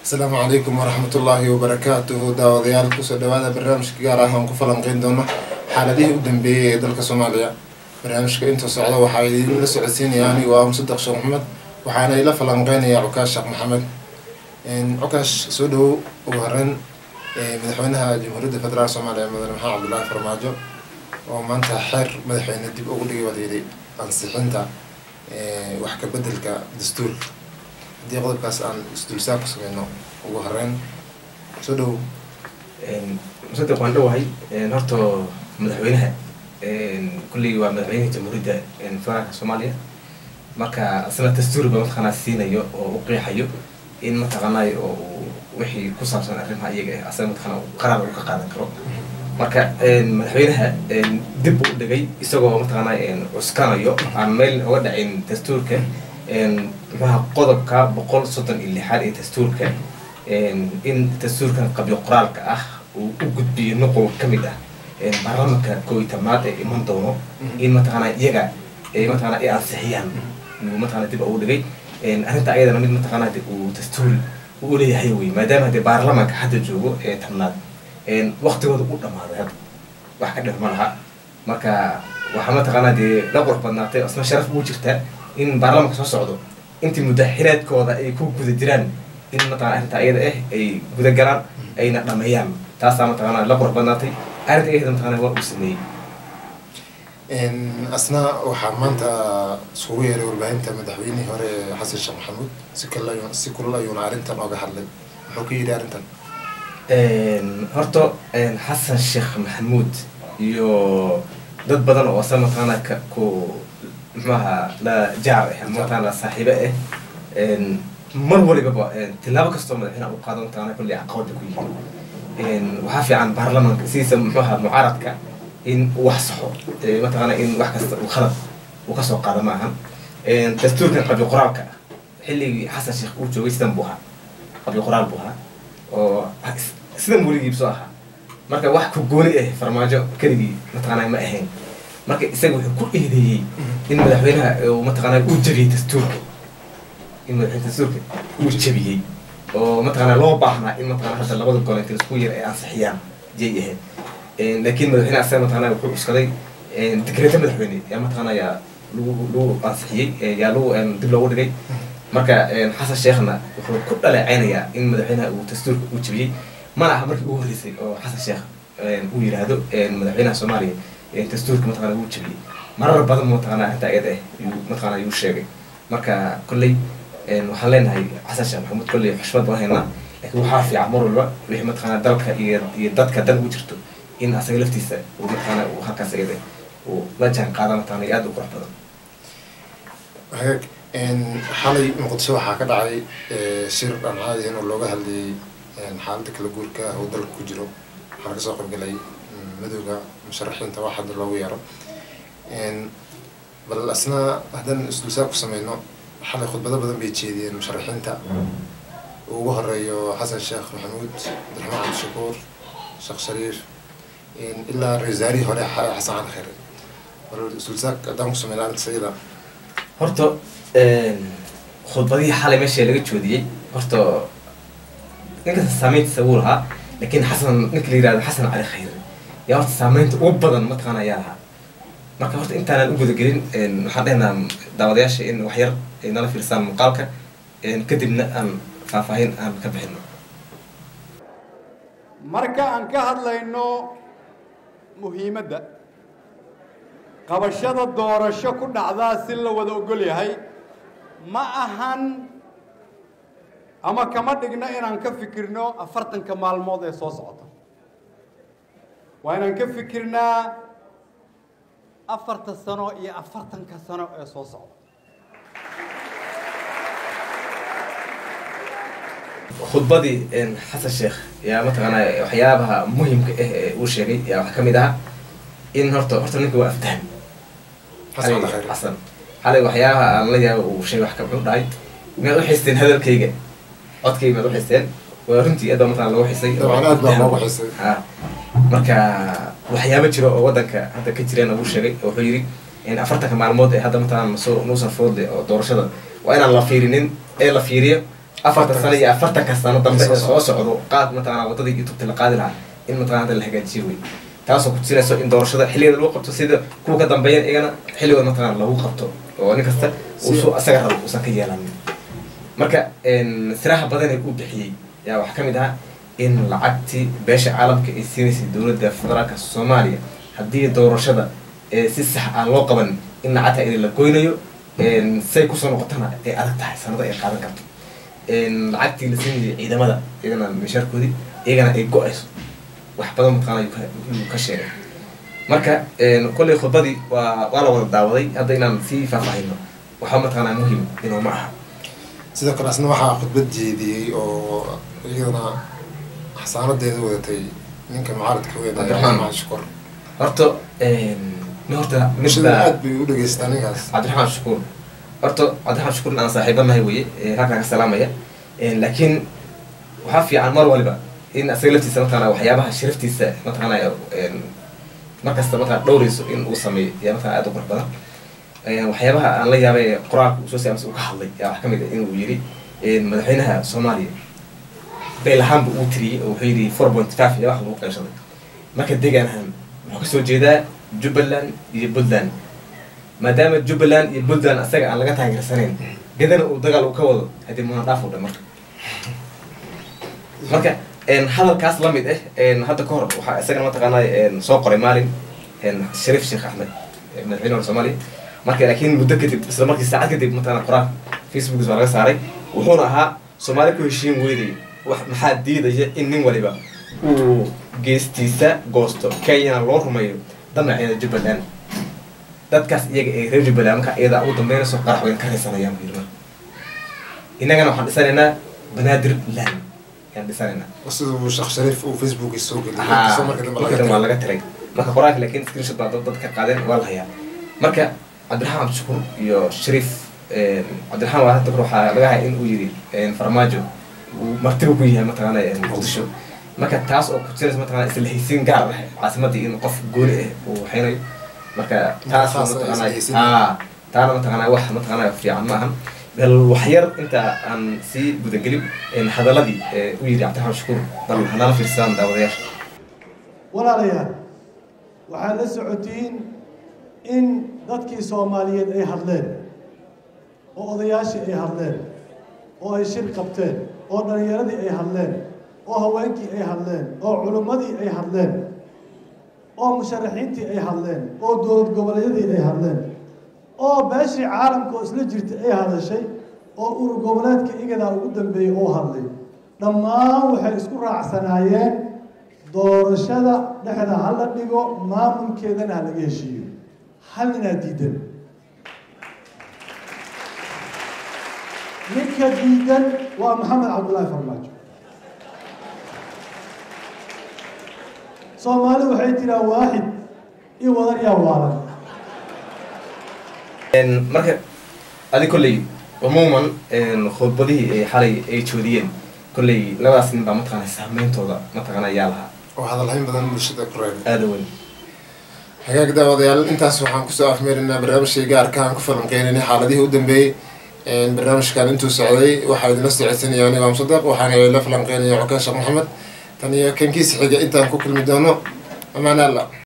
asalaamu calaykum waraxmat ullaahi wabarakaatuhu daawadayaal kusoo dhawaada barnaamijka gaar ah aan ku falanqeyn doono xaaladihii u dambeeyey ee dalka soomaaliya barnaamijka inta socda waxaa idinla socodsiinaya anigoo ah musadeq sheekh maxamed waxaana ila falanqeynaya cukaash sheekh maxamed cukaash soo dhawow ugu horeyn madaxweynaha jamhuuriyadda federaalk soomaaliya mudane maxamed cabdullaahi farmaajo oo maanta xeer madaxweyne dib ugu dhigay waad yidhi ansixinta wax ka bedelka dastuurka haddii qodobkaas aan isdulsaar ku sameyno ugu horeyn soo dhawow musadeq waan dhowahay horta madaxweynaha kulley waa madaxweynaha jamhuuriyadda federaalka soomaaliya marka isna dastuurba mataqaanaa siinayo oo u qeexayo in mataqaanay oo uu wixii ku saabsan arrimaha iyaga ah asaga mataqaana qaraar uu ka qaadan karo marka madaxweynaha dib u dhigay isagoo mataqaanaa cuskanayo aan meel oga dhacin dastuurka muxuaha qodobka boqol soddon iyo lixaad ee dastuurka in dastuurkan qabyo qoraalka ah uu u gudbiyo nuqul ka mid ah baarlamanka koo iyo tobnaad ee iman doono in mataqaanaa iyaga mataqana ay ansixiyaan uu mataqana dib ugu dhigay arrinta ayadana mid mataqaanaa de uu dastuuri uu leeyahay wey maadaama de baarlamanka hadda joogo ee tobnaad waktigooda u dhamaaday hadda wax ka dhir ma laha marka waxaa mataqaanaa dee la qurux badnaatay isna sharaf ugu jirta in baarlamanka soo socdo intii mudaxiraadkooda ay ku guda jiraan in mataqana arrinta ayada ah ay guda galaan ayna dhameeyaan taasaa mataqaana la qurux badnaatay arrinta ayada mataqana waa uu sameeyey asna waxaa maanta iskugu yeeray warbaahinta madaxweynihii hore xasan sheekh maxamuud si kal si kulal ayuuna arrintan oga hadlay muxuu ka yidhi arrintan horta xasan sheekh maxamuud iyo dad badan oo asa mataqaana ka ku muxuaha la jaar ah mataqaana saaxiibo ah mar walibaba tilaabo kastoo madaxweynaha u qaado mataqaana kulli caqabada ku yihiin waxaa fiican baarlamanka sidiisa muxuaha mucaaradka in uu wax saxo mataqaana in wax kasta uu khalad uu kasoo qaado ma ahan dastuurkan qabyo qoraalka xilligii xasan sheekh uu joogay sidan buu ahaa qabyo qoraal buu ahaa oo sidan weligiibsoo ahaa marka wax ku gooni ah farmaajo keligii mataqaana ma ahayn marka isaga wuxuu ku eedeeyey in madaxweynaha mataqaana uu jabiyey dastuurka in madaxweyne dastuurka uu jabiyey oo mataqaana loo baahnaa in mataqana hadda labada gol inta isku yar ay ansixiyaan jay ahayd laakiin madaxweyne asaga mataqana wuxuu cuskaday dekreeta madaxweyne yaa mataqaana yaa lagu lagu ansixiyey yaa lagu dib loogu dhigay marka xasan sheekhna wuxuu ku dhaleecaynayaa in madaxweynaha uu dastuurka uu jabiyey mana aha markii ugu horreysay oo xasan sheekh uu yidhaahdo madaxweynaha soomaaliya dastuurka mataqana wuu jabiyey marar badan mataqana arrinta ayada ah yuu mataqana yuu sheegay marka kolley waxaan leenahay xasan sheekh maxamuud kolley xushmad baan haynaa laakiin waxaa fiican mar walba wixii mataqana dalka iyo iyo dadka dan ugu jirto in asaga laftiisa uu mataqana uu halkaas ayada uu la jaan qaada mataqana iyo aada u qurux badan hagaag xalay muqdisho waxaa ka dhacay shir aan caadi ahayn oo looga hadlayay xaaladda kala guurka ah oo dalka ku jiro waxaana kasoo qaybgalay madowga musharaxiinta wax hadda loogu yeero bal asna haddaan isdulsaar ku sameyno xalay khudbado badan bay jeediyeen musharaxiinta uu ugu horeeyo xasan sheekh maxamuud abdiraxmaan cabdishakuur sheekh shariif ilaa ra-isul wasaarihii hore xasan cali khayre bal isdulsaar haddaan ku sameyno arrintaas iyada horta khudbadihii xalay meesha laga joodiyey horta ninkasta saameyntiisa wuu lahaa laakiin xasan ninka la yirahdo xasan cali khayre yaa horta saameynta ugu badan mataqaana ayaa lahaa marka horta intaanan u gudagelin waxaan dhehnaa daawadayaasha in wax yar ay nala fiirsaan muuqaalka kadibna aan faahfaahin aan ka bixino marka aan ka hadlayno muhiimadda qabashada doorasho ku dhacdaa si la wada ogol yahay ma ahan ama kama dhigno inaan ka fikirno afartanka maalmood ee soo socota waa inaan ka fikirnaa afarta sano iyo afartanka sano ee soo socda khudbadii xasan sheekh yaa mataqaana waxyaabaha muhimka ah ee uu sheegay yaa waxaa kamid ahaa in horta horta ninka waa aftahan xasan xalay waxyaabaha aan la yaaba uu sheegay wax ka muxuu dhahay miyaad u xisteen hadalkayga codkayga miyaad u xisteen waa runtii aad baa mataqana lagu xisay dabcan aad baa loogu xisay ha marka waxyaaba jiro oo waddanka hadda ka jireen uu sheegay wuxuu yidhi in afartanka maalmood ee hadda mataqana nusoo nuusan foodle oo doorashada waa inaan la fiirinin ee la fiiriyo afartan sano iyo afartanka sano dambe Soo ee soo socdo qaad mataqana wadadii youtubeta la qaadi lahaa in mataqana hadda la hagaajiyo wey taasoo ku tusinayso in doorashada xilligeeda lagu qabto sida kuwa ka dambeeyan iyagana xilligooda mataqana lagu qabto oo nin kasta uusu asaga rabo uusan ka yeelanin marka siraha badan ee uu bixiyey yaa waxaa ka mid ahaa in lacagtii beesha caalamka ay siinaysay dowladda federaalka soomaaliya haddii doorashada ee si sax aan loo qaban in lacagta idin la goynayo say kusoo noqotana ay adag tahay sanado ay qaadan karto lacagtii la siinayay ciidamada iyagana mishaarkoodii iyagana ay go-ayso wax badan mataqaana ayuu ka- ayuu ka sheegay marka kolley khudbadii waa waa la wada daawaday hadda inaan sii faahfaahino waxaa mataqaanaa muhim inuu ma aha sidoo kale asna waxaa khudbad jeediyey oo iyadana xasaanadeeda wadatay ninka mucaaradka weyn ee Cabdiraxmaan. cabdiraxmaan shukur horta nin horta bulshada midda aad bay u dhageystaa ninkaas cabdiraxmaan shukuur horta cabdiraxmaan shukuur aan saaxiibanahay weye halkaan ka salaamaya laakiin waxaa fiican mar waliba in asaga laftiisa mataqaana waxyaabaha sharaftiisa mataqaana markasta mataqana dhowrayso in uu sameeyo yaa mataqana aad u qurux badan waxyaabaha aan la yaabay ee qoraalka uu soo siyaamsa uu ka hadlay yaa wax ka mid ah inuu yidhi madaxweynaha soomaaliya beel ahaanba uu tiriyey oo wuxuu yidhi four point five iyo wax lagu qaybsaday marka deegaan ahaan wuxuu kasoo jeedaa jubbaland iyo puntland maadaama jubbaland iyo puntland asaga aan laga taageersanayn gadana uu dagaal uu ka wado haddii muna dhaaf u dhan marka marka hadalkaas la mid ah hadda ka hor waxaa isagana mataqaanaa soo qoray maalin shariif sheekh axmed madaxweyne hore soomaaliya marka laakiin muddo kadib isla markii saacad kadib mataqaana qoraal facebookis baa laga saaray wuxuuna ahaa soomaali ku heshiin weyday wax maxaa diidaya in nin waliba uu geestiisa goosto kenyana loo rumeeyo damaceeda jubbaland dadkaas iyaga ee reer jubbaland marka iyada ugu dambeynayso qarax weyn ka raysanayaan buu yidhi marka innagana waxaan dhisanaynaa banaadir land ayaan dhisanaynaa sida uu sheekh shariif uu facebookiisa soo geliyay haa inkastoo marka dambe laga marka waa tagay. laga tiray marka qoraalka laakiin screenshot baa dad dad ka qaadeen waa la hayaa marka cabdiraxmaan cabdishakuur iyo shariif cabdiraxmaan waa hadda kor waxaa laga haya in uu yidhi farmaajo uu martiba ku yahay mataqaana muqdisho marka taas oo kutusinaysa mataqaana isla haysiin gaar ah caasimadii in qof gooni ah uu waxaynayo marka taas Taas ay mataqaana isla haysiin. haa taana mataqaana wax mataqaana fiican ma ahan bal waxyar inta aan sii gudagelin hadaladii ee u yidhi cabdiraxmaan shakuur bal hanala fiirsadaan daawadayaasha walaalayaal waxaad la socotiin in dadkii soomaaliyeed ay hadleen oo odayaashii ay hadleen oo ay shir qabteen oo dhallinyaradii ay hadleen oo haweenkii ay hadleen oo culimmadii ay hadleen oo musharaxiintii ay hadleen oo dowlad goboleedyadii ay hadleen oo beeshii caalamka oo isla jirtay ay hadashay oo urur goboleedka igadaa ugu dambeeyey oo hadlay dhammaan waxay isku raacsanaayeen doorashada dhexda ha la dhigo maamulkeedana ha laga heshiiyo hal ninaa diidan ninka diidan waa maxamed cabdullaahi farmaajo soomaali waxay tiraa waaxid iyo wadar yaa waalan marka adi kolley umuuman khudbadihii ay xalay ay joodiyeen kolley labadaas nin baa mataqaana saameyntooda mataqaana yaa lahaa oo hadalhayn badan bulshada ku reebay aada weyn hagaag daawadayaal intaas waxaan kusoo afmeerinaa barnaamijkii gaarka aan ku falanqeynaynay xaaladihii u dambeeyey barnaamijkan intuu socday waxaa idinla socodsiinaya anigo amsadaq waxaana la falanqeynaya cokeen sheekh maxamed tan iyo kankiisa xiga intaan ku kulmi doono amaan alla